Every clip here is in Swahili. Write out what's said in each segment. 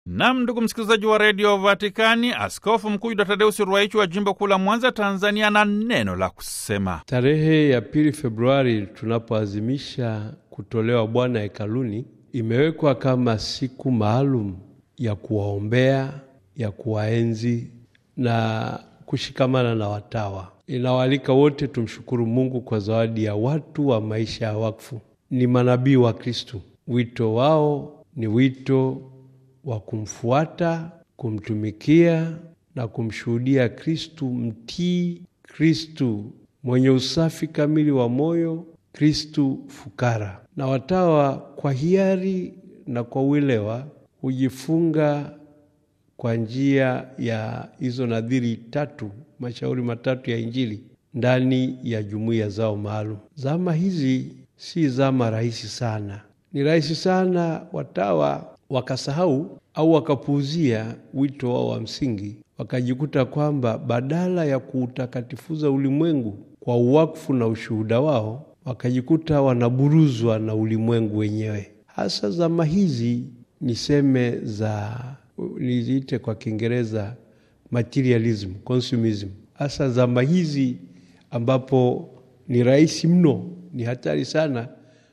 Nam, ndugu msikilizaji wa redio Vatikani, Askofu Mkuu Yuda Tadeusi Ruwaichi wa jimbo kuu la Mwanza, Tanzania, na neno la kusema. Tarehe ya pili Februari tunapoazimisha kutolewa Bwana hekaluni, imewekwa kama siku maalum ya kuwaombea, ya kuwaenzi na kushikamana na watawa. Inawaalika wote tumshukuru Mungu kwa zawadi ya watu wa maisha ya wakfu. Ni manabii wa Kristu. Wito wao ni wito wa kumfuata, kumtumikia na kumshuhudia Kristu mtii, Kristu mwenye usafi kamili wa moyo, Kristu fukara. Na watawa kwa hiari na kwa uelewa hujifunga kwa njia ya hizo nadhiri tatu, mashauri matatu ya Injili ndani ya jumuiya zao maalum. Zama hizi si zama rahisi sana. Ni rahisi sana watawa wakasahau au wakapuuzia wito wao wa msingi, wakajikuta kwamba badala ya kuutakatifuza ulimwengu kwa uwakfu na ushuhuda wao, wakajikuta wanaburuzwa na ulimwengu wenyewe. Hasa zama hizi niseme za niziite kwa Kiingereza materialism, consumism, hasa zama hizi ambapo ni rahisi mno, ni hatari sana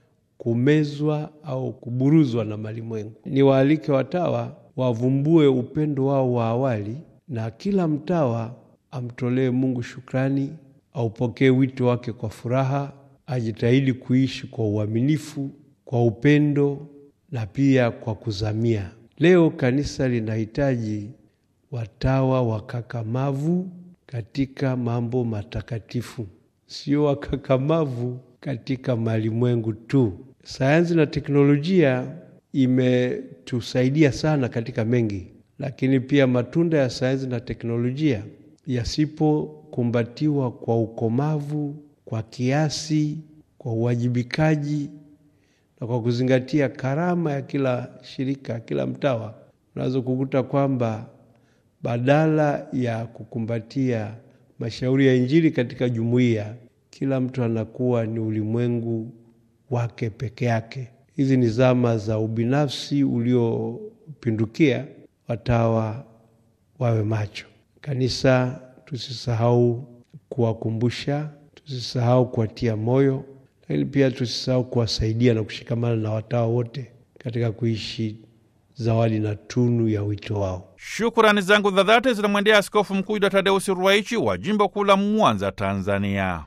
kumezwa au kuburuzwa na malimwengu. Ni waalike watawa wavumbue upendo wao wa awali, na kila mtawa amtolee Mungu shukrani, aupokee wito wake kwa furaha, ajitahidi kuishi kwa uaminifu, kwa upendo na pia kwa kuzamia. Leo kanisa linahitaji watawa wakakamavu katika mambo matakatifu, sio wakakamavu katika malimwengu tu. Sayansi na teknolojia imetusaidia sana katika mengi, lakini pia matunda ya sayansi na teknolojia yasipokumbatiwa kwa ukomavu, kwa kiasi, kwa uwajibikaji na kwa kuzingatia karama ya kila shirika, kila mtawa, unaweza kukuta kwamba badala ya kukumbatia mashauri ya Injili katika jumuiya, kila mtu anakuwa ni ulimwengu wake peke yake. Hizi ni zama za ubinafsi uliopindukia. Watawa wawe macho. Kanisa tusisahau kuwakumbusha, tusisahau kuwatia moyo, lakini pia tusisahau kuwasaidia na kushikamana na watawa wote katika kuishi zawadi na tunu ya wito wao. Shukurani zangu za dhati zinamwendea Askofu Mkuu Yuda Tadeusi Ruwaichi wa jimbo kuu la Mwanza, Tanzania.